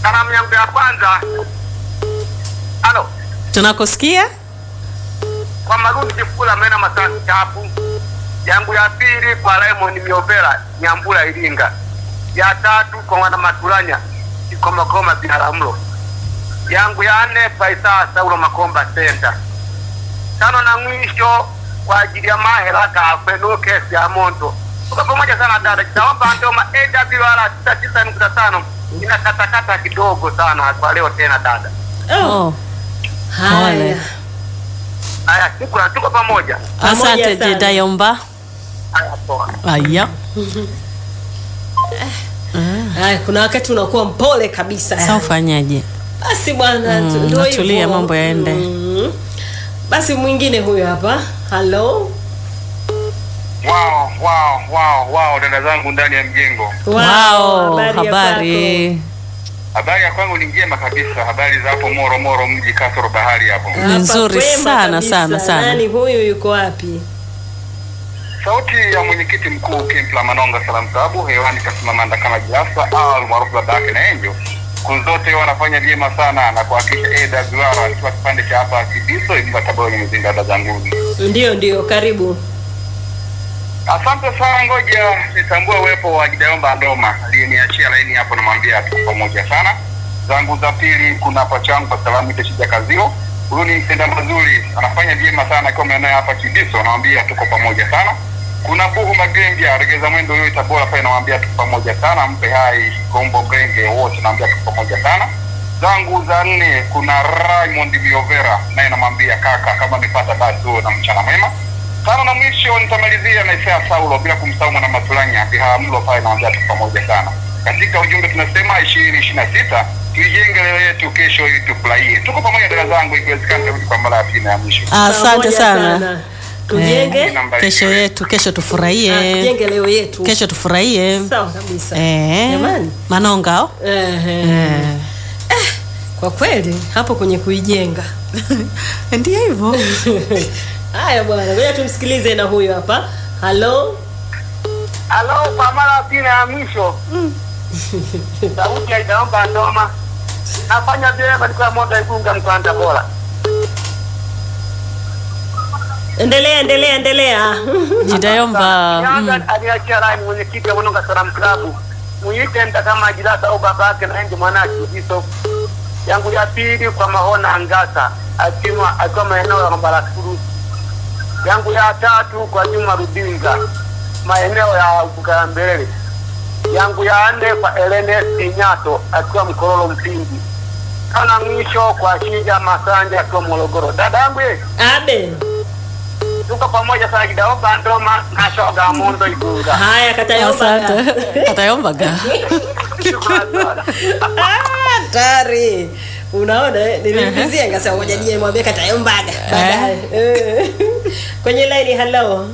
Salamu yangu ya kwanza, halo, Tunakusikia? kwa Marundi Kifula mena masasi chapu. Yangu ya pili kwa Raymond Miovera Nyambura Iringa. Ya tatu kwa wana Matulanya Kikoma Koma Biharamulo. Yangu ya nne Faisa Saulo Makomba Center. Tano na mwisho kwa ajili ya mahera Kafeno kesi ya Mondo. Tuko pamoja sana dada. Naomba ndoma AWR 99.5 inakatakata kidogo sana kwa leo tena dada. Oh. Haya. Pole. Haya, shukrani, tuko pamoja. Pamoja Asante sana. Jedayomba. Haya, poa. Aya. Haya, kuna wakati unakuwa mpole kabisa. Sasa ufanyaje? Basi bwana, Mm, tu- ndio natulia, hivyo. mambo yaende. Mm. Basi mwingine huyo hapa. Hello. Wow, wow, wow, wow, dada zangu ndani ya mjengo. Wow, habari ya kwako? habari. Habari ya kwangu ni njema kabisa. Habari za hapo Moro Moro, mji kasoro bahari hapo. Ni Hapa nzuri kwema sana, kabisa. sana, sana. Nani huyu yuko wapi? Sauti ya mwenyekiti mkuu Kempla Manonga Salam Sabu hewani kasimama kama Jilasa au maarufu baba yake na Enjo. Siku zote wanafanya vyema sana na kuhakikisha AWR ikiwa kipande cha hapa Kibiso Ibuka Tabora ni mzinga dada zangu. Ndio, ndio, karibu. Asante sana, ngoja nitambue uwepo wa Gideomba Ndoma aliyeniachia laini hapo, namwambia tuko pamoja sana. Zangu za pili kuna pachangu kwa salamu ite shija kazio, huyu ni mtenda mazuri, anafanya vyema sana akiwa maeneo hapa Kibiso, namwambia tuko pamoja sana. Kuna Buhu Magengia regeza mwendo huyo Tabora pale, namwambia tuko pamoja sana. Mpe hai Gombo Genge wote, namwambia tuko pamoja sana. Zangu za nne kuna Raymond Miovera, naye namwambia kaka, kama nipata basi huo na mchana mwema tano na mwisho nitamalizia na Isaya Saulo bila kumsahau mwana Matulanya Biharamulo pale naambia tu pamoja sana. Katika ujumbe tunasema ishirini ishirini na sita tuijenge leo yetu, kesho ili tufurahie. Tuko pamoja dada zangu, ikiwezekana turudi kwa mara ya pili na ya mwisho. Asante Pamoja sana. Tujenge. Namba Kesho ishirini. yetu, kesho Ah, tufurahie. tujenge leo yetu. Kesho tufurahie. Sawa kabisa. Eh. Jamani. Manonga. oh? Ehe. Eh. Kwa kweli hapo kwenye kuijenga. Ndio hivyo. Haya bwana, ngoja tumsikilize na huyo hapa. Hello. Halo, kwa mara ya pili na ya mwisho sauti ya Idaomba Ndoma nafanya vyema katika moto Igunga mkoani Tabora. Endelea, endelea, endelea. Jidayomba. Yanga aliachia rai mwenyekiti wa Bononga Salam Club muite mta kama Jilasa au babake na enzi mwanake Kiso. Yangu ya pili kwa Mahona Ngasa akiwa akiwa maeneo ya Mabarakuru. Yangu ya tatu kwa Juma Rudinga maeneo ya Ukambelele. Yangu ya nne kwa Elene Inyato akiwa Mkororo Mpindi. Kana mwisho kwa Shija Masanja akiwa Morogoro. Dada yangu ye, Abe. tuko pamoja sana Kidaomba Ndoma na Shoga Mondo Igunga. Haya katayomba. Asante. Katayomba ga. Shukrani sana. Ah, Hatari. Unaona eh? Nilimvizia ngasema ngoja nije mwambie katayombaga baadaye. Eh. Kwenye line hello.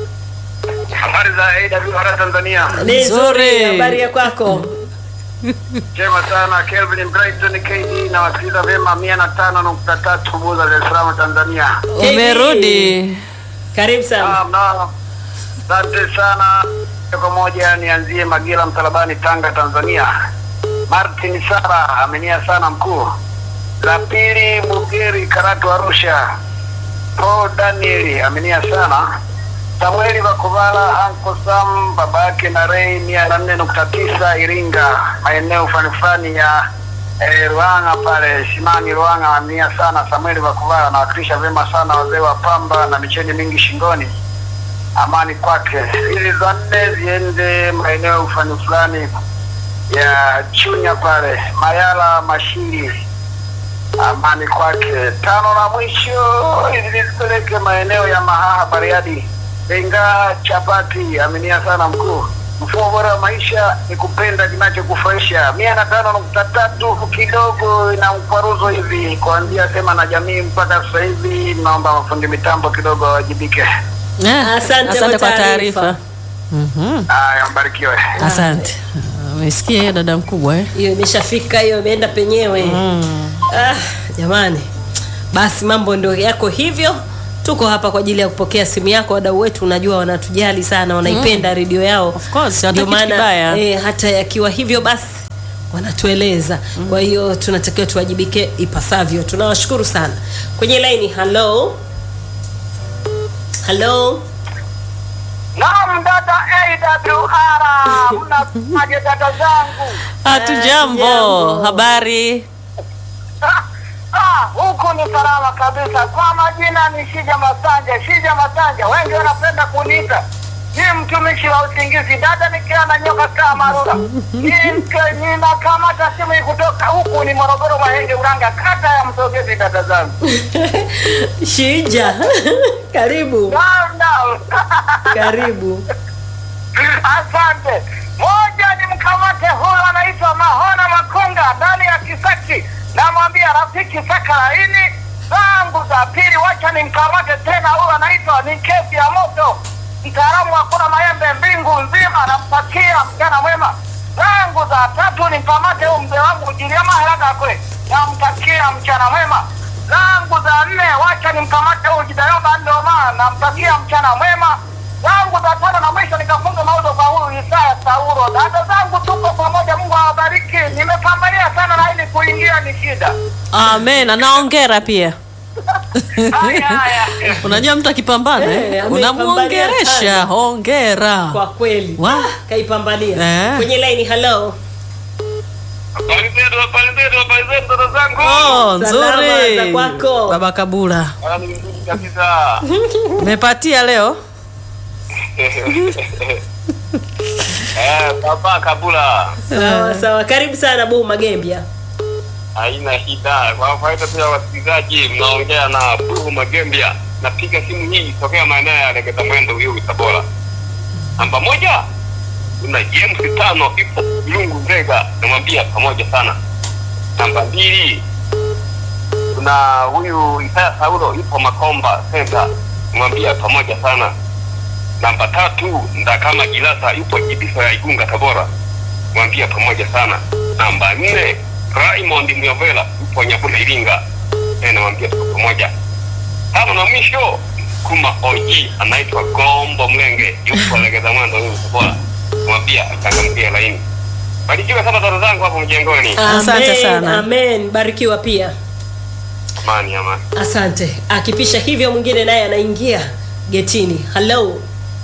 Habari za AWR Tanzania. Ni Nzuri. nzuri habari ya kwako. Chema sana Kelvin Brighton KD na wasikiliza vyema mia na tano nukta tatu Buza Dar es Salaam Tanzania. Umerudi. Karibu sana. Naam, naam. Asante sana. Moja kwa moja nianzie Magila Msalabani Tanga Tanzania. Martin Sara amenia sana mkuu. La pili Mugeri Karatu Arusha. Paul Daniel amenia sana. Samueli Vakovala Anko Sam baba yake na Rei mia na nne nukta tisa Iringa maeneo fani fani ya eh, Ruanga pale Simani Ruanga amenia sana Samueli Vakovala anawakilisha vyema sana wazee wa pamba na micheni mingi shingoni amani kwake. Hizi za nne ziende maeneo fani fulani ya Chunya pale Mayala Mashiri amani kwake. Tano la mwisho hizi zipeleke maeneo ya Mahaha Bariadi, Benga Chapati. Aminia sana mkuu. Mfumo bora wa maisha ni kupenda kinachokufurahisha. mia na tano nukta tatu kidogo ina mkwaruzo hivi kuanzia sema na jamii mpaka sasa hivi. Naomba mafundi mitambo kidogo wawajibike. Eh, Asante Asante kwa kwa taarifa. taarifa. Mhm. Haya, mbarikiwe. Asante. Umesikia hiyo dada mkubwa eh? Hiyo imeshafika hiyo imeenda penyewe. Mm. Ah, jamani. Basi mambo ndio yako hivyo. Tuko hapa kwa ajili ya kupokea simu yako. Wadau wetu unajua wanatujali sana, wanaipenda redio yao. Of course, hawataki Ndio kitu maana kibaya. eh, hata yakiwa hivyo basi wanatueleza kwa hiyo tunatakiwa tuwajibike ipasavyo tunawashukuru sana kwenye laini halo halo Naam, dada AWR, mnasemaje dada zangu? Hatujambo. Hatujambo. Habari? Ah, ah, huku ni salama kabisa. Kwa majina ni Shija Masanja. Shija Masanja, wengi wanapenda kuniita ni mtumishi wa usingizi. Dada nikiwa na nyoka kaa marura, Ni- ninakamata simu hii kutoka huku ni Morogoro, Mahenge, Uranga, kata ya Msogezi. Dada zangu, shija karibu naam, naam. karibu Asante. Moja ni mkamate huyo anaitwa Mahona Makonga ndani ya Kisaki, namwambia rafiki saka laini zangu za pili, wacha nimkamate tena huyo anaitwa ni kesi ya moto, mtaalamu wa kula maembe mbingu nzima, nampakia mchana mwema. Zangu za tatu nimkamate huyo mzee wangu Jiliama Helaga kwe, namtakia mchana mwema. Zangu za nne wacha nimkamate huyo Jidayomba Ndoma, nampakia mchana mwema zangu za tano na mwisho nikafunga mauzo kwa huyu Isaya Sauro. Dada zangu tuko pamoja, Mungu awabariki. Nimepambania sana na ili kuingia ni shida. Amen. Anaongera pia. Haya haya. Unajua mtu akipambana Eh, eh, amepambania unamuongeresha. sana. Hongera. kwa kweli Wa. Ah, kaipambania Eh. kwenye laini halo Habari zetu, habari zetu, habari zetu dada zangu. Oh, Salama nzuri. za kwako. Baba Kabula. Ah, ni nzuri kabisa. Umepatia leo? Eh, baba Kabula. sawa sawa karibu sana buu magembia Haina shida. Kwa faida pia wasikilizaji, mnaongea na Buru Magembia. Napiga simu hii tokea maeneo ya Legeza Mwendo Uyui Tabora. Namba moja kuna James tano ipo Lungu Nzega, namwambia pamoja sana. Namba mbili kuna huyu Isaya Saulo ipo Makomba Center, namwambia pamoja sana. Namba tatu Ndakama Gilasa yupo Jibiso ya Igunga Tabora, mwambia pamoja sana. Namba nne Raymond Myovela yupo Nyabula Iringa, eh, namwambia tuko pamoja. Tano na mwisho kuma OG anaitwa Gombo Mlenge yupo Legeza Mwendo huyu Tabora, mwambia achangamkie laini. Barikiwe sana dada zangu hapo mjengoni. Asante Amen, sana. amen barikiwa pia Amani amani. asante akipisha hivyo mwingine naye anaingia getini halo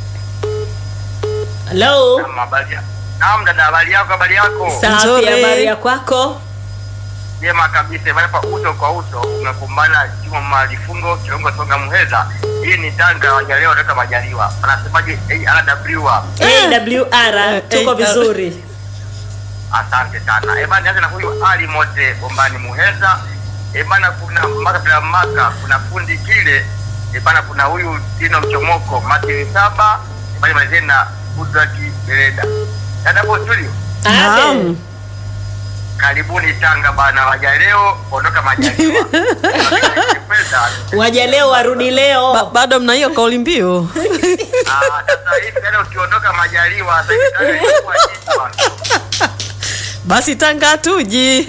halo Habari. Naam dada, habari yako? Habari yako? safi Nzuri. habari ya kwako Jema kabisa, bali pa uso kwa uso umekumbana Juma Malifungo Kilongo Songa Muheza. Hii ni Tanga wajaleo wanatoka majaliwa. Anasemaje ARW? awr tuko eh, vizuri Asante sana. Eh bana, nianze na huyu Ali Mote Bombani Muheza. Eh bana, kuna maka bila maka, kuna fundi kile. Eh bana, kuna huyu Tino Mchomoko Martin Saba. Eh bana, malizeni na Udraki Bereda. Dada hapo studio. Amen. Naam. Karibuni Tanga bana, wajaleo ondoka majaliwa. Pesa. waja leo warudi leo Ba bado mna hiyo kauli mbiu. Ah, sasa hivi tena ukiondoka majaliwa sasa hivi tena inakuwa jiji bwana. Basi Tanga tuji.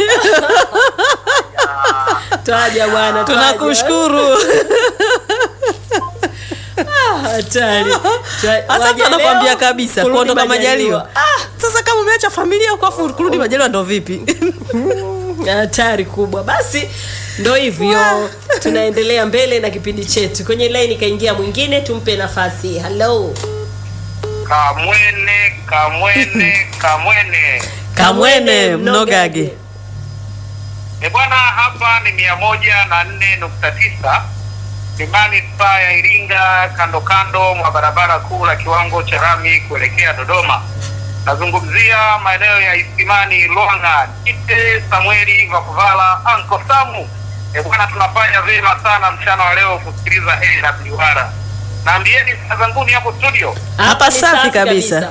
Ah, twaja bwana twaja. Tunakushukuru. Ah, hatari Twa- Hasa waja mtu anakwambia leo, kabisa kurudi kuondoka majaliwa. Ah, sasa kama umeacha familia huko afu kurudi majaliwa ndo vipi? hatari kubwa basi ndo hivyo tunaendelea mbele na kipindi chetu kwenye laini kaingia mwingine tumpe nafasi halo Kamwene, kamwene, kamwene. Kamwene mnogage. E bwana, hapa ni mia moja na nne nukta tisa ni manispaa ya Iringa, kando kando mwa barabara kuu la kiwango cha rami kuelekea Dodoma. Nazungumzia maeneo ya Isimani, Lwanga, Kite, Samueli, Vakuvala, Anko Samu. E bwana, tunafanya vyema sana mchana wa leo kusikiliza AWR. Naambieni saa zanguni hapo studio. Hapa ni safi kabisa.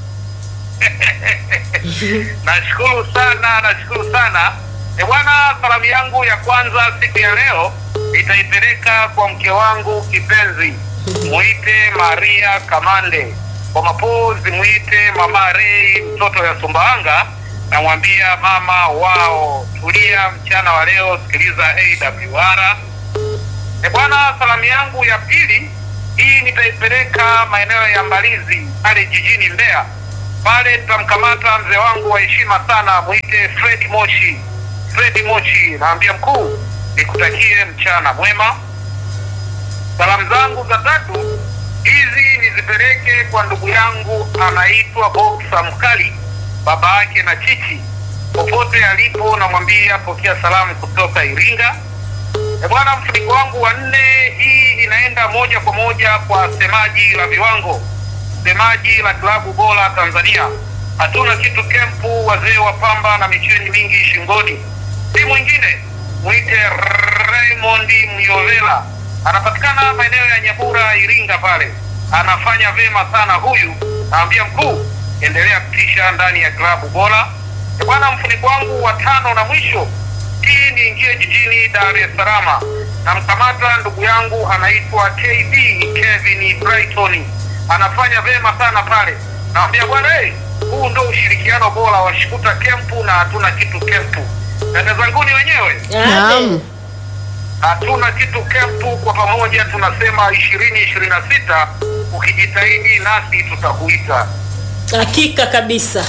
Nashukuru sana, nashukuru sana. E bwana, salamu yangu ya kwanza siku ya leo nitaipeleka kwa mke wangu kipenzi, muite Maria Kamande. Kwa mapozi muite Mama Rei, mtoto ya Sumbawanga. Namwambia mama wao, tulia mchana wa leo, sikiliza AWR. E bwana, salamu yangu ya pili hii nitaipeleka maeneo ya Mbalizi pale jijini Mbeya pale tutamkamata mzee wangu wa heshima sana, mwite Fred Moshi. Fred Moshi, naambia mkuu, nikutakie mchana mwema. Salamu zangu za tatu hizi nizipeleke kwa ndugu yangu anaitwa Boksa Mkali, baba yake na Chichi, popote alipo, namwambia pokea salamu kutoka Iringa. E bwana, mfuniko wangu wa nne, hii inaenda moja kwa moja kwa semaji la viwango, semaji la klabu bora Tanzania. Hatuna kitu kempu, wazee wa pamba na micheni mingi shingoni, si mwingine mwite Raymond Myovela, anapatikana maeneo ya Nyabura, Iringa pale. Anafanya vema sana huyu, naambia mkuu, endelea kutisha ndani ya klabu bora. E bwana, mfuniko wangu wa tano na mwisho hii niingie jijini Dar es Salaam, namkamata ndugu yangu anaitwa KB Kevin Brighton, anafanya vema sana pale. Naambia bwana, hey, huu ndo ushirikiano bora wa Shikuta Kempu na hatuna kitu kempu. Dada zanguni wenyewe Naam. hatuna kitu kempu, kwa pamoja tunasema ishirini ishirini na sita. Ukijitahidi nasi tutakuita. hakika kabisa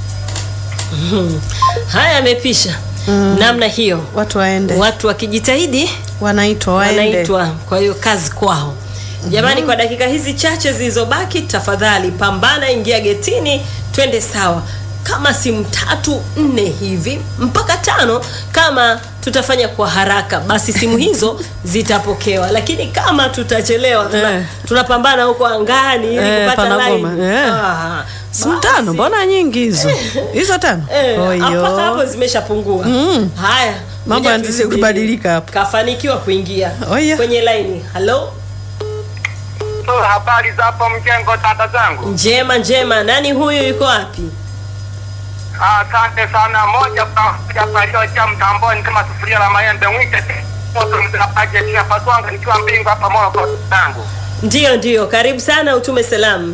Mhm. haya amepisha namna hiyo Watu waende. watu wakijitahidi Wanaitwa waende. wanaitwa kwa hiyo kazi kwao jamani kwa dakika hizi chache zilizobaki tafadhali pambana ingia getini twende sawa kama simu tatu nne hivi mpaka tano kama tutafanya kwa haraka basi simu hizo zitapokewa lakini kama tutachelewa tuna, Eh. tunapambana huko angani ili Eh, kupata panagoma, line eh. Ah, Simu basi. tano, mbona nyingi hizo? Hizo tano. Eh, Oyo. mpaka hapo zimeshapungua Mm. haya Mambo ngoja yanazidi turudi. kubadilika hapo. kafanikiwa kuingia Oya. kwenye laini halo So, habari za hapo mjengo, dada zangu? njema njema nani huyu yuko wapi Asante sana. Moja kwa moja palioja mtamboni kama sufuria la maembe mwite moto mzinapaje tia paswanga nikiwa mbingu hapa moyo kwa zangu. ndiyo ndiyo karibu sana utume salamu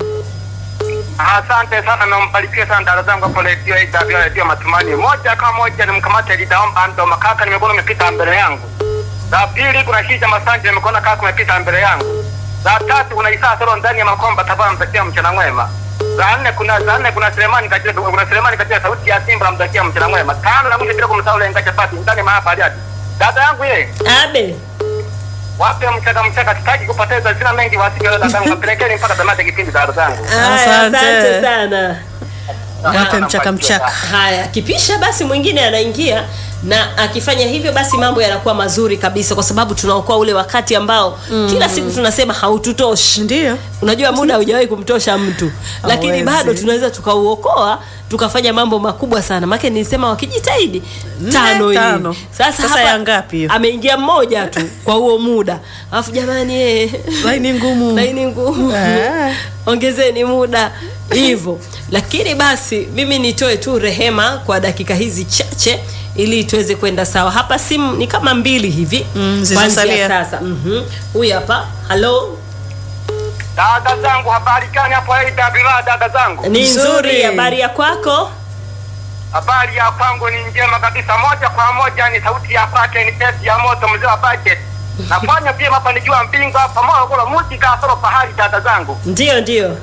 Asante sana na mbarikiwe sana dada zangu hapo redio hii tabia redio matumani. Moja kwa moja nimkamate lidaomba ndo makaka nimekuwa umepita mbele yangu. La pili kuna shija masanje nimekuona kaka umepita mbele yangu. La tatu kuna Isa Soro ndani ya makomba tabaa mtakia mchana mwema. Za nne kuna za nne kuna Selemani katika kuna Selemani katika sauti ya Simba mtakia mchana mwema. Tano na mwisho bila kumsahau ile ngacha pati ndani mahapa hadi. Dada yangu ye, abe wape mchaka mchaka sitaki kupoteza sina mengi wasije dada zangu kapelekeni mpaka tamati ya kipindi dada zangu. Haya, Asante. asante sana Wape mchaka mchaka. haya akipisha basi mwingine anaingia na akifanya hivyo basi mambo yanakuwa mazuri kabisa kwa sababu tunaokoa ule wakati ambao mm. kila siku tunasema haututoshi Ndio. unajua muda haujawahi kumtosha mtu lakini Hawezi. bado tunaweza tukauokoa tukafanya mambo makubwa sana make nilisema wakijitahidi tano hivi tano. sasa, Sasa hapa ya ngapi hiyo? ameingia mmoja tu kwa huo muda alafu jamani eh, Laini ngumu. laini ngumu Eh. ongezeni muda hivyo lakini basi mimi nitoe tu rehema kwa dakika hizi chache ili tuweze kwenda sawa hapa simu ni kama mbili hivi Mm, kuanzia zilizosalia. sasa Mhm. huyu hapa halo Dada zangu habari gani hapo hii dada dada zangu? ni Nzuri. nzuri habari ya kwako Habari ya kwangu ni njema kabisa, moja kwa moja ni sauti ya kwake, ni tesi ya moto, mzee wa budget. Nafanya pia hapa nikiwa mbingo hapa moyo kula muti kasoro pahali, dada zangu. ndio ndio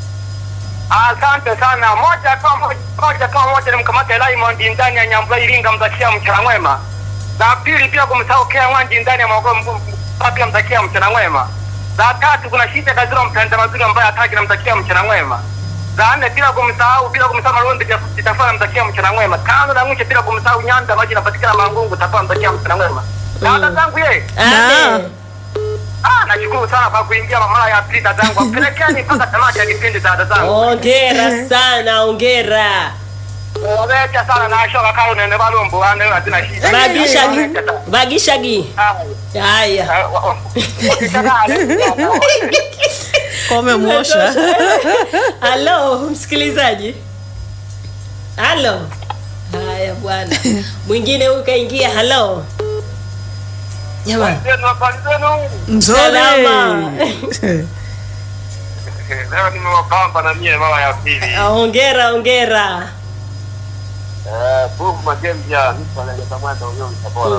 Asante sana. Moja kwa moja, moja kwa moja nimkamate Raymond ndani ya Nyambura Iringa, mtakia mchana mwema. La pili pia kumsahau Kea Wanji ndani ya Morogoro, mgu- mgu- pia mtakia mchana mwema. La tatu kuna Shita Kaziro mpenda mazuri ambaye hataki namtakia mchana mwema. La nne bila kumsahau bila kumsahau Malundi Jitafana namtakia mchana mwema. Tano na mwisho bila kumsahau Nyanda maji inapatikana Mangungu tapaa mtakia mchana mwema. Dada zangu ye. Na. Abe. Ah, nashukuru sana kwa kuingia mara ya pili dada zangu. Pelekeni mpaka tamati ya kipindi dada zangu. ongera sana ongera Obecha sana na shoka kalo nene balumbu wane lazina shida. bagishagi bagishagi haya Kwa umemwosha. halo msikilizaji halo haya bwana mwingine huyu kaingia halo jamani Nzuri. Salama. Leo nimewapamba na mie mara ya pili. ongera ongera Eh, Bubu Magembia mtu analeta mwendo huyo Tabora.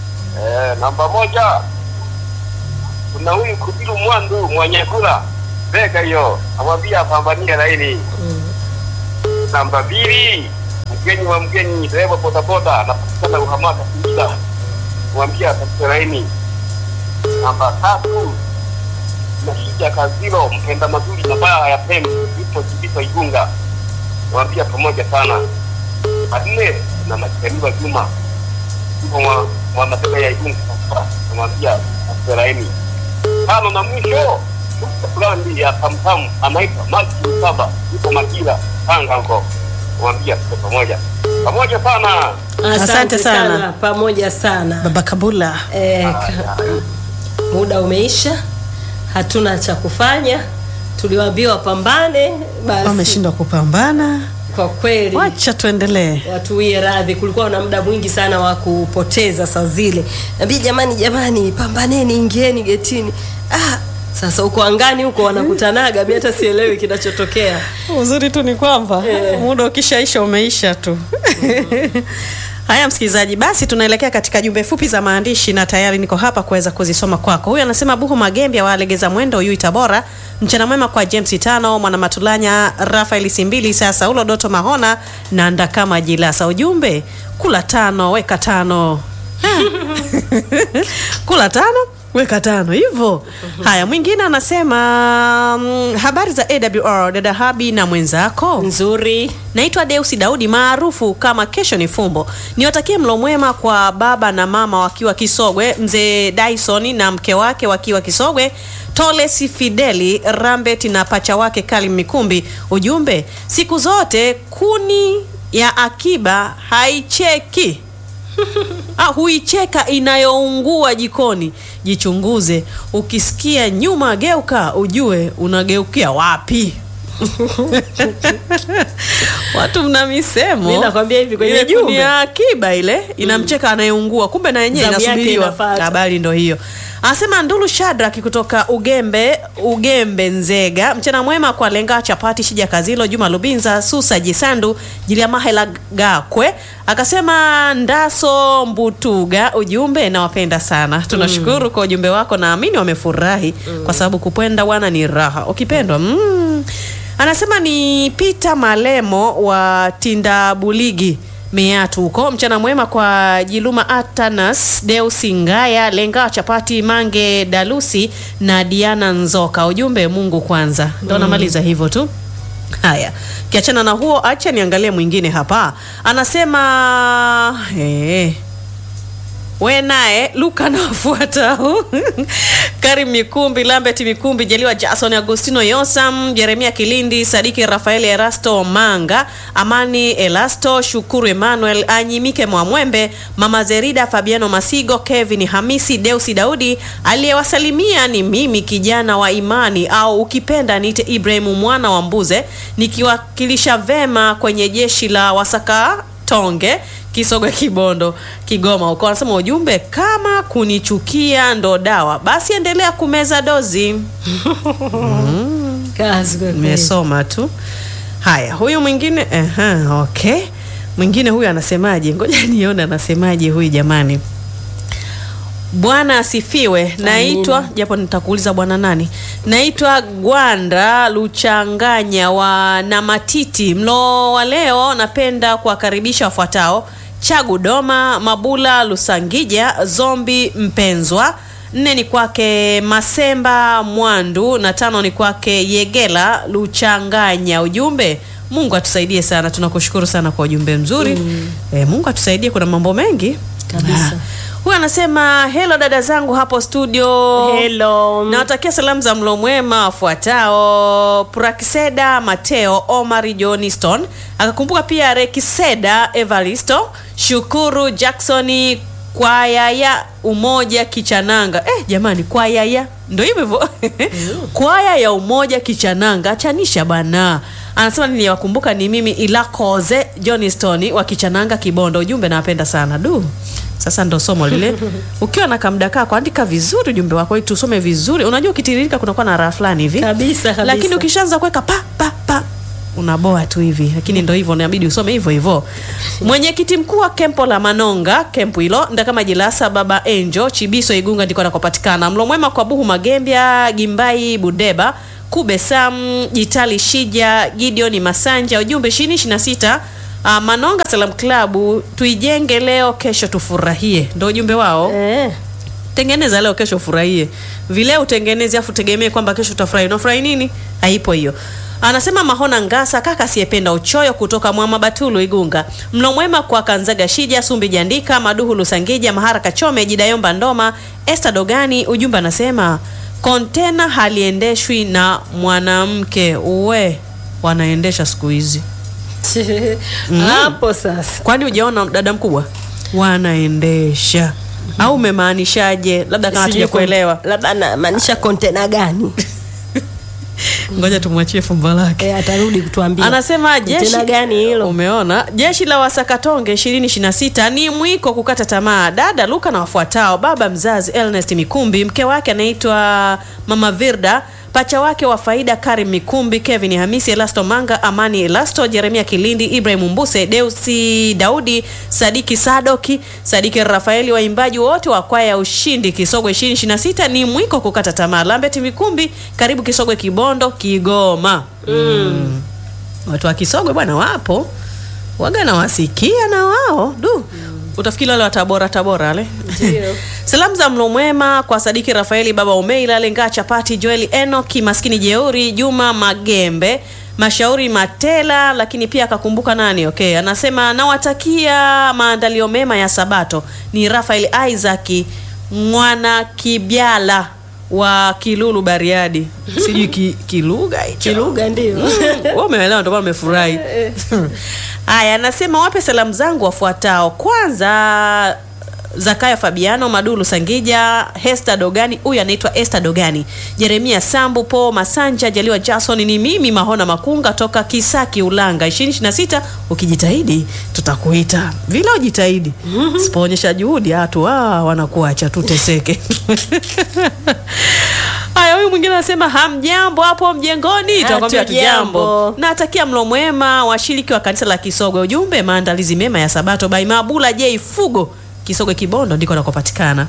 Eh, namba moja kuna huyu Kubiru Mwandu Mwanyakula Bega hiyo. Amwambia apambanie laini. Namba mbili, mgeni wa mgeni, dereva bodaboda anapatikana Uhamaka Singida. Mwambia atafute laini. Namba tatu, Nashija Kazilo, mpenda mazuri na baya ya pembe, yupo Kibito Igunga. Mwambia pamoja sana. Nne, na Majaliwa Juma, yupo mwa, mwa mateka ya Igunga sasa. Namwambia atafute laini. Tano na mwisho, Dr. Brandi ya Tamtam anaitwa Maki Saba, yupo Makila, Tanga huko. Mwambia tuko pamoja. Pamoja sana. Asante, Asante sana. sana. pamoja sana baba kabula e, ka, muda umeisha hatuna cha kufanya tuliwaambia wapambane basi wameshindwa kupambana kwa kweli wacha tuendelee watuwie radhi kulikuwa na muda mwingi sana wa kupoteza saa zile nabii jamani jamani pambaneni ingieni getini ah, sasa huko angani huko wanakutanaga mi hata sielewi kinachotokea uzuri tu ni kwamba muda ukishaisha umeisha tu haya msikilizaji basi tunaelekea katika jumbe fupi za maandishi na tayari niko hapa kuweza kuzisoma kwako huyu anasema buhu magembia walegeza mwendo yui tabora mchana mwema kwa james tano mwana matulanya rafael simbili sasa ulo doto mahona na ndakama jilasa ujumbe kula tano weka tano kula tano weka tano hivyo haya mwingine anasema mm, habari za awr dada habi na mwenzako nzuri naitwa deusi daudi maarufu kama kesho ni fumbo niwatakie mlo mwema kwa baba na mama wakiwa kisogwe mzee dyson na mke wake wakiwa kisogwe tolesi fideli rambet na pacha wake kalim mikumbi ujumbe siku zote kuni ya akiba haicheki ah, huicheka inayoungua jikoni jichunguze ukisikia nyuma geuka ujue unageukia wapi watu mna misemo Mi nakwambia hivi kwenye Ile jumbe. kuni ya akiba ile inamcheka anayeungua kumbe na yenyewe Zamu yake inasubiriwa inafuata. habari ndo hiyo anasema ndulu shadraki kutoka ugembe ugembe nzega mchana mwema kwa lenga chapati shija kazilo juma lubinza susa jisandu jiliamahela gakwe akasema ndaso mbutuga ujumbe nawapenda sana tunashukuru kwa ujumbe wako naamini wamefurahi kwa sababu kupenda wana ni raha ukipendwa mm. anasema ni peter malemo wa tindabuligi meatu huko mchana mwema kwa jiluma atanas deusi ngaya lenga chapati mange dalusi na diana nzoka ujumbe mungu kwanza ndo namaliza hivyo tu haya kiachana na huo acha niangalie mwingine hapa anasema eh, we naye luka na wafuatao karim mikumbi lambert mikumbi jaliwa jason agostino yosam jeremia kilindi sadiki rafael erasto manga amani elasto shukuru emmanuel anyimike mwamwembe mama zerida fabiano masigo kevin hamisi deusi daudi aliyewasalimia ni mimi kijana wa imani au ukipenda niite ibrahimu mwana wa mbuze nikiwakilisha vema kwenye jeshi la wasaka tonge kisogwe kibondo kigoma huko anasema ujumbe kama kunichukia ndo dawa basi endelea kumeza dozi kazi kwa kweli. nimesoma tu haya huyu mwingine aha, okay mwingine huyu anasemaje ngoja nione anasemaje huyu jamani bwana asifiwe naitwa japo nitakuuliza bwana nani naitwa gwanda luchanganya wa namatiti mlo wa leo napenda kuwakaribisha wafuatao chagu doma mabula lusangija zombi mpenzwa nne ni kwake masemba mwandu na tano ni kwake yegela luchanganya ujumbe mungu atusaidie sana tunakushukuru sana kwa ujumbe mzuri mm. e, mungu atusaidie kuna mambo mengi Kabisa. huyu anasema helo dada zangu hapo studio Hello. nawatakia salamu za mlo mwema wafuatao prakiseda mateo omari johniston akakumbuka pia rekiseda evaristo shukuru jacksoni kwaya umoja kichananga eh, jamani kwaya ya ndo hivyo hivyo kwaya ya umoja kichananga achanisha bana anasema niliwakumbuka ni mimi ilakoze johnston wa kichananga kibondo ujumbe nawapenda sana du sasa ndo somo lile ukiwa na kamda kako andika vizuri ujumbe wako ili tusome vizuri unajua ukitiririka kunakuwa na raha fulani hivi Kabisa, kabisa. lakini ukishaanza kuweka pa pa pa unaboa tu hivi lakini ndo hivyo inabidi usome hivyo hivyo mwenyekiti mkuu wa kempo la manonga kempu hilo ndakama jilasa baba enjo chibiso igunga ndiko anakopatikana mlo mwema kwa buhu magembya gimbai budeba Kube Sam, Jitali Shija, Gideon Masanja. Ujumbe 2026 uh, Manonga Salam Club, tuijenge leo, kesho tufurahie. Ndio ujumbe wao Eh. tengeneza leo kesho ufurahie vile utengeneze afu tegemee kwamba kesho utafurahi unafurahi nini haipo hiyo anasema mahona ngasa kaka asiyependa uchoyo kutoka mwama batulu igunga mlo mwema kwa kanzaga shija sumbi jandika maduhu lusangija mahara kachome jidayomba ndoma esta dogani ujumbe anasema kontena haliendeshwi na mwanamke uwe wanaendesha siku hizi hapo sasa kwani ujaona dada mkubwa wanaendesha au umemaanishaje labda kama Sijui tuja kuelewa kon- labda anamaanisha kontena gani ngoja tumwachie fumbo lake e, atarudi kutuambia anasema jeshi kontena gani hilo umeona jeshi la wasakatonge 2026 ni mwiko kukata tamaa dada luka na wafuatao baba mzazi Ernest mikumbi mke wake anaitwa mama virda pacha wake wa faida karim mikumbi kevin hamisi elasto manga amani elasto jeremia kilindi ibrahim mbuse deusi daudi sadiki sadoki sadiki rafaeli waimbaji wote wa kwaya ya ushindi kisogwe 2026 ni mwiko kukata tamaa lambert mikumbi karibu kisogwe kibondo kigoma mm. watu wa kisogwe bwana wapo waga nawasikia na wao du utafikiri wale wa tabora tabora wale salamu za mlo mwema kwa sadiki rafaeli baba umeila lengaa chapati joeli enoki maskini jeuri juma magembe mashauri matela lakini pia akakumbuka nani okay anasema nawatakia maandalio mema ya sabato ni rafael isaki mwana kibyala wa kilulu bariadi sijui ki, kilugha hicho kilugha ndio Wewe umeelewa ndio maana umefurahi. Haya, anasema wape salamu zangu wafuatao. Kwanza Zakaya Fabiano Madulu Sangija, Hester Dogani, huyu anaitwa Esther Dogani, Jeremia Sambu, Po Masanja, Jaliwa Jason, ni mimi Mahona Makunga toka Kisaki Ulanga 2026. Ukijitahidi tutakuita. Vile ujitahidi. Sipoonyesha juhudi watu ah, wanakuacha tuteseke. Haya, huyu mwingine anasema hamjambo hapo mjengoni. Tunakwambia Hatujambo. hatujambo. Natakia mlo mwema washiriki wa kanisa la Kisogwe. Ujumbe maandalizi mema ya Sabato by Mabula J Fugo. Kisogwe Kibondo ndiko nakopatikana.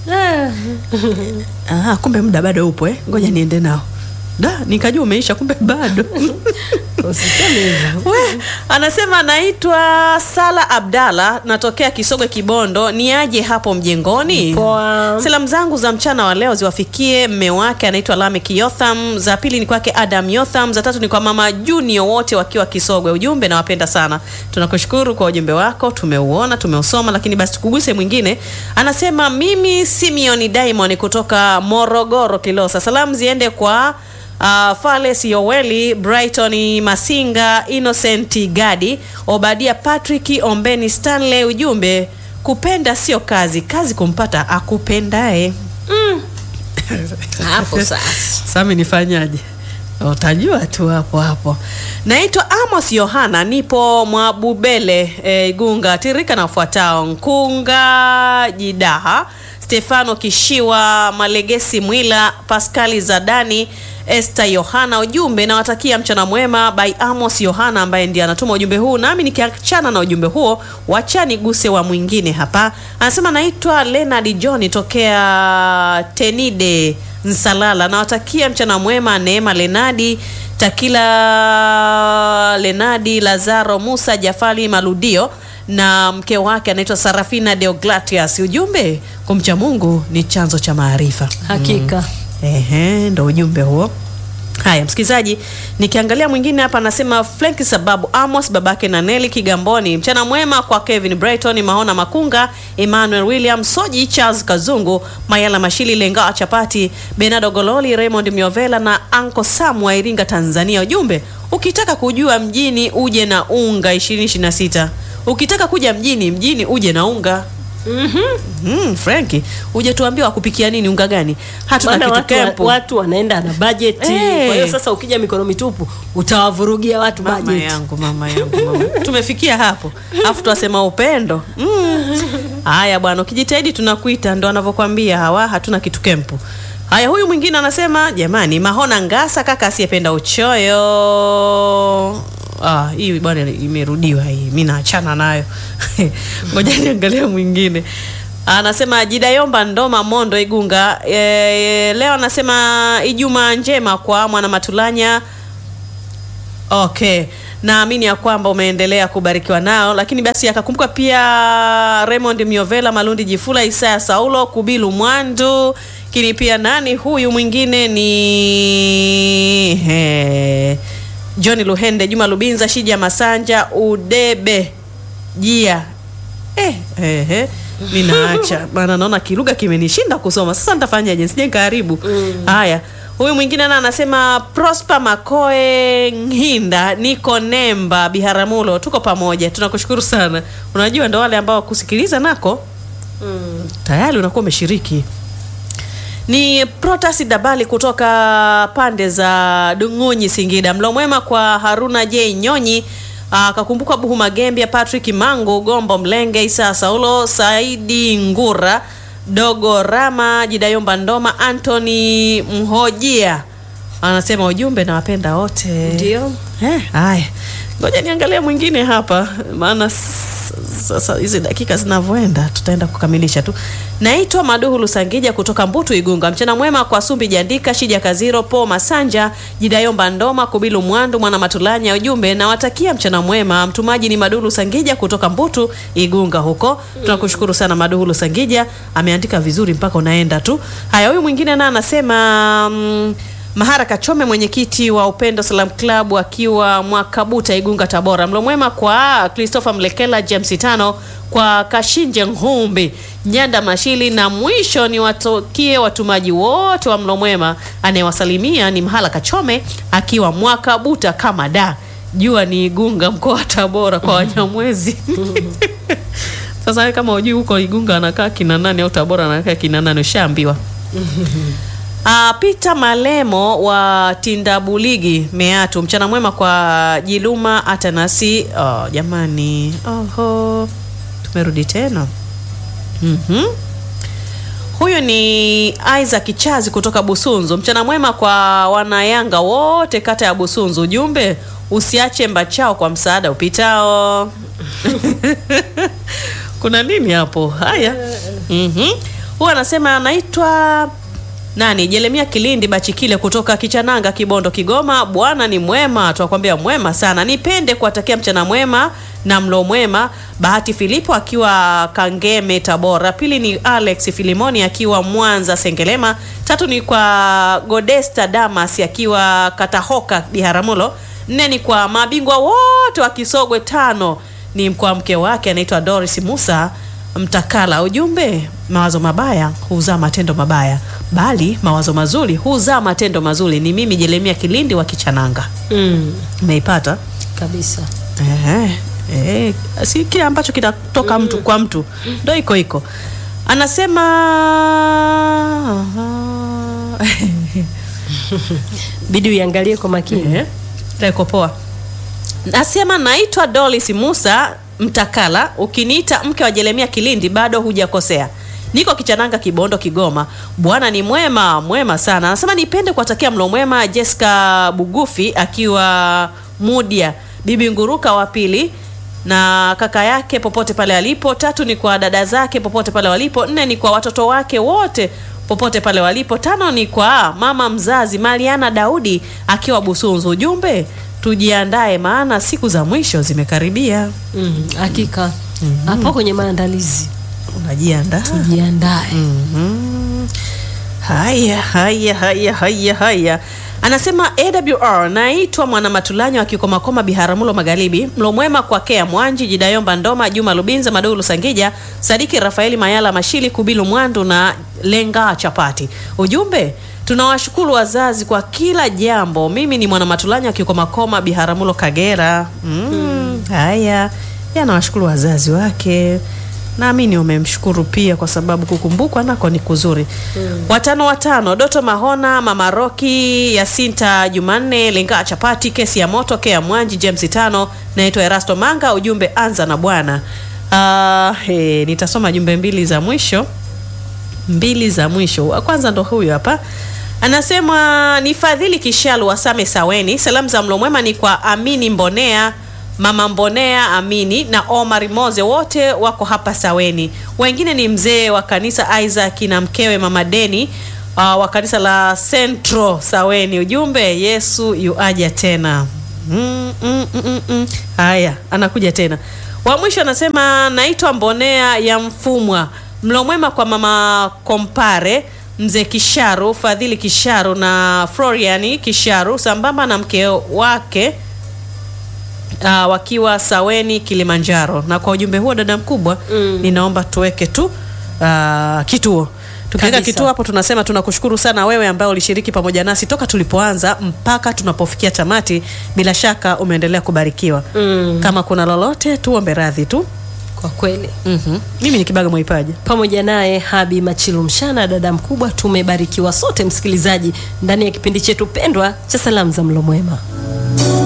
Ah, kumbe muda bado upo eh. Ngoja niende nao. Da, nikajua umeisha kumbe bado. usiseme hivyo We, anasema naitwa Sala Abdalla, natokea Kisogwe Kibondo, ni aje hapo mjengoni? Poa. Salamu zangu za mchana wa leo ziwafikie mme wake anaitwa Lamek Yotham, za pili ni kwake Adam Yotham, za tatu ni kwa mama Junior, wote wakiwa Kisogwe. Ujumbe nawapenda sana. Tunakushukuru kwa ujumbe wako, tumeuona, tumeusoma, lakini basi tukuguse mwingine. Anasema mimi Simeon Diamond kutoka Morogoro Kilosa. Salamu ziende kwa Uh, Fales Yoweli, Brighton Masinga, Innocent Gadi, Obadia Patrick, Ombeni Stanley. Ujumbe, kupenda sio kazi, kazi kumpata akupendae. hapo sasa Sami nifanyaje? Utajua tu hapo hapo. Naitwa Amos Yohana, nipo Mwabubele e, Igunga. Tirika na ufuatao: Nkunga Jidaha, Stefano Kishiwa, Malegesi Mwila, Paskali Zadani, Esther Yohana. Ujumbe nawatakia mchana mwema by Amos Yohana ambaye ndiye anatuma ujumbe huu, nami nikiachana na ujumbe huo, wachani guse wa mwingine hapa. Anasema naitwa Leonard John tokea Tenide Nsalala. Nawatakia mchana mwema Neema Lenadi Takila Lenadi Lazaro Musa Jafali Maludio na mke wake anaitwa Sarafina Deogratias. Ujumbe, kumcha Mungu ni chanzo cha maarifa. hakika Ehe, ndo ujumbe huo. Haya, msikilizaji, nikiangalia mwingine hapa anasema Frank sababu Amos babake na Nelly Kigamboni. Mchana mwema kwa Kevin Brighton, Mahona Makunga, Emmanuel William Soji, Charles Kazungu, Mayala Mashili, Lenga Chapati, Bernardo Gololi, Raymond Miovela na Anko Sam wa Iringa, Tanzania. Ujumbe, ukitaka kujua mjini uje na unga 2026. Ukitaka kuja mjini mjini uje na unga. Mm, Franki, uje tuambie wakupikia nini unga gani? Hatuna maana kitu watu, wa- kempu. watu wanaenda na bajeti Eh. kwa hiyo sasa ukija mikono mitupu utawavurugia watu Mama bajeti yangu, mama yangu, mama. Tumefikia hapo. Alafu twasema upendo. Mm. Haya bwana, ukijitahidi tunakuita, ndo anavyokwambia hawa, hatuna kitu kempu. Haya, huyu mwingine anasema jamani, Mahona Ngasa, kaka asiyependa uchoyo. Ah, hii bwana imerudiwa hii, mi naachana nayo. Ngoja niangalia mwingine. Anasema Jidayomba Ndoma Mondo Igunga. E, leo anasema Ijumaa njema kwa mwana Matulanya. Okay, naamini ya kwamba umeendelea kubarikiwa nao, lakini basi akakumbuka pia Raymond Miovela, Malundi Jifula, Isaya Saulo, Kubilu Mwandu, lakini pia nani huyu mwingine ni he, John Luhende, Juma Lubinza, Shija Masanja, Udebe Jia eh, eh, eh. Mi naacha maana naona kilugha kimenishinda kusoma. Sasa nitafanyaje? Sije karibu. Haya, huyu mwingine na anasema Prosper Makoe Nhinda, niko Nemba Biharamulo, tuko pamoja, tunakushukuru sana. Unajua ndo wale ambao kusikiliza nako tayari unakuwa umeshiriki. Ni Protasi Dabali kutoka pande za Dung'unyi, Singida. Mlo mwema kwa Haruna J Nyonyi, akakumbuka Buhu Magembia, Patrick Mangu, Gombo Mlenge, Isa Saulo, Saidi Ngura, Dogo Rama, Jidayomba Ndoma, Anthony Mhojia anasema ujumbe, nawapenda wote. Ndio. Eh, haya, ngoja niangalie mwingine hapa, maana s- sasa hizi dakika zinavyoenda tutaenda kukamilisha tu. Naitwa Maduhu Lusangija kutoka Mbutu Igunga. Mchana mwema kwa Sumbi Jandika, Shija Kaziro, Po Masanja, Jidayomba Ndoma, Kubilu Mwandu, Mwana Matulanya. Ujumbe nawatakia mchana mwema. Mtumaji ni Maduhu Lusangija kutoka Mbutu Igunga huko. Tunakushukuru sana Maduhu Lusangija, ameandika vizuri mpaka unaenda tu. Haya, huyu mwingine naye anasema mm, Mahara Kachome, mwenyekiti wa Upendo Salam Club akiwa Mwakabuta, Igunga, Tabora. Mlo mwema kwa Christopher Mlekela, James Tano, kwa Kashinje Ngumbi, Nyanda Mashili, na mwisho ni watokie watumaji wote wa mlo mwema. Anayewasalimia ni Mahala Kachome akiwa Mwakabuta kama da jua ni Igunga, mkoa wa Tabora kwa Wanyamwezi. Sasa wewe kama hujui huko Igunga anakaa kina nani au Tabora anakaa kina nani, ushaambiwa. Ah, Peter Malemo wa Tindabuligi Meatu, mchana mwema kwa Jiluma Atanasi. Oh, jamani, oho, tumerudi tena. Mhm. Huyu ni Isaac Chazi kutoka Busunzu. Mchana mwema kwa wanayanga wote kata ya Busunzu. Ujumbe, usiache mbachao kwa msaada upitao. Kuna nini hapo? Haya. Mhm. Huyu anasema anaitwa nani? Jeremia Kilindi Bachikile kutoka Kichananga, Kibondo, Kigoma. Bwana ni mwema, tunakwambia mwema sana. Nipende kuwatakia mchana mwema na mlo mwema. Bahati Filipo akiwa Kangeme, Tabora. Pili ni Alex Filimoni akiwa Mwanza, Sengelema. Tatu ni kwa Godesta Damas akiwa Katahoka, Biharamulo. Nne ni kwa mabingwa wote wa Kisogwe. Tano ni kwa mke wake anaitwa Doris Musa Mtakala. Ujumbe, mawazo mabaya huzaa matendo mabaya, bali mawazo mazuri huzaa matendo mazuri. Ni mimi Jeremia Kilindi wa Kichananga. Mm, Umeipata? kabisa. Eh, eh, si kile ambacho kinatoka mtu kwa mtu ndo iko iko. Anasema Bidi uiangalie kwa makini. Eh, iko poa. Nasema naitwa Dolis Musa Mtakala. Ukiniita mke wa Jeremia Kilindi bado hujakosea. Niko Kichananga, Kibondo, Kigoma. Bwana ni mwema, mwema sana. Anasema nipende kuwatakia mlo mwema Jessica Bugufi akiwa Mudia, Bibi Nguruka wa pili na kaka yake popote pale alipo. Tatu ni kwa dada zake popote pale walipo. Nne ni kwa watoto wake wote popote pale walipo. Tano ni kwa mama mzazi Mariana Daudi akiwa Busunzu. Ujumbe, tujiandae maana siku za mwisho zimekaribia. Mm, hakika. Hapo kwenye maandalizi Unajiandaa? jiandae. Mhm. Haya, haya, haya, haya, haya. Anasema AWR, naitwa Mwana Matulanyo wa Kikomakoma, Biharamulo Magharibi. Mlo mwema kwa Kea Mwanji, Jidayomba Ndoma, Juma Lubinza, Madulu Sangija, Sadiki Rafaeli Mayala Mashili, Kubilu Mwandu na Lenga Chapati. Ujumbe, tunawashukuru wazazi kwa kila jambo. Mimi ni Mwana Matulanyo wa Kikomakoma, Biharamulo Kagera. Mm, haya, yanawashukuru wazazi wake naamini umemshukuru pia kwa sababu kukumbukwa nako ni kuzuri. Watano watano, Doto Mahona, Mama Roki, Yasinta Jumanne, Lenga Chapati, Kesi ya Moto, Kea Mwanji, James Tano, naitwa Erasto Manga. Ujumbe anza na Bwana. Ah, he, nitasoma jumbe mbili za mwisho mbili za mwisho. Wa kwanza ndo huyu hapa, anasema ni Fadhili Kishalu wa Same Saweni. Salamu za mlo mwema ni kwa Amini Mbonea mama Mbonea Amini na Omar Moze, wote wako hapa Saweni. Wengine ni mzee wa kanisa Isaac na mkewe mama Deni uh, wa kanisa la Central Saweni. Ujumbe, Yesu yuaja tena. Mm, mm, mm, mm, mm. Haya, anakuja tena. Wa mwisho anasema naitwa Mbonea ya Mfumwa. Mlo mwema kwa mama Kompare, mzee Kisharu, Fadhili Kisharu na Floriani Kisharu sambamba na mke wake uh, wakiwa Saweni Kilimanjaro. Na kwa ujumbe huo dada mkubwa, Mm. ninaomba tuweke tu uh, kituo tukiweka Kabisa. kituo hapo, tunasema tunakushukuru sana wewe ambaye ulishiriki pamoja nasi toka tulipoanza mpaka tunapofikia tamati. Bila shaka umeendelea kubarikiwa. Mm. Kama kuna lolote, tuombe radhi tu. Kwa kweli Mhm. Mimi ni Kibaga Mwaipaja. pamoja naye Habi Machilu Mshana, dada mkubwa, tumebarikiwa sote msikilizaji, ndani ya kipindi chetu pendwa cha salamu za mlo mwema.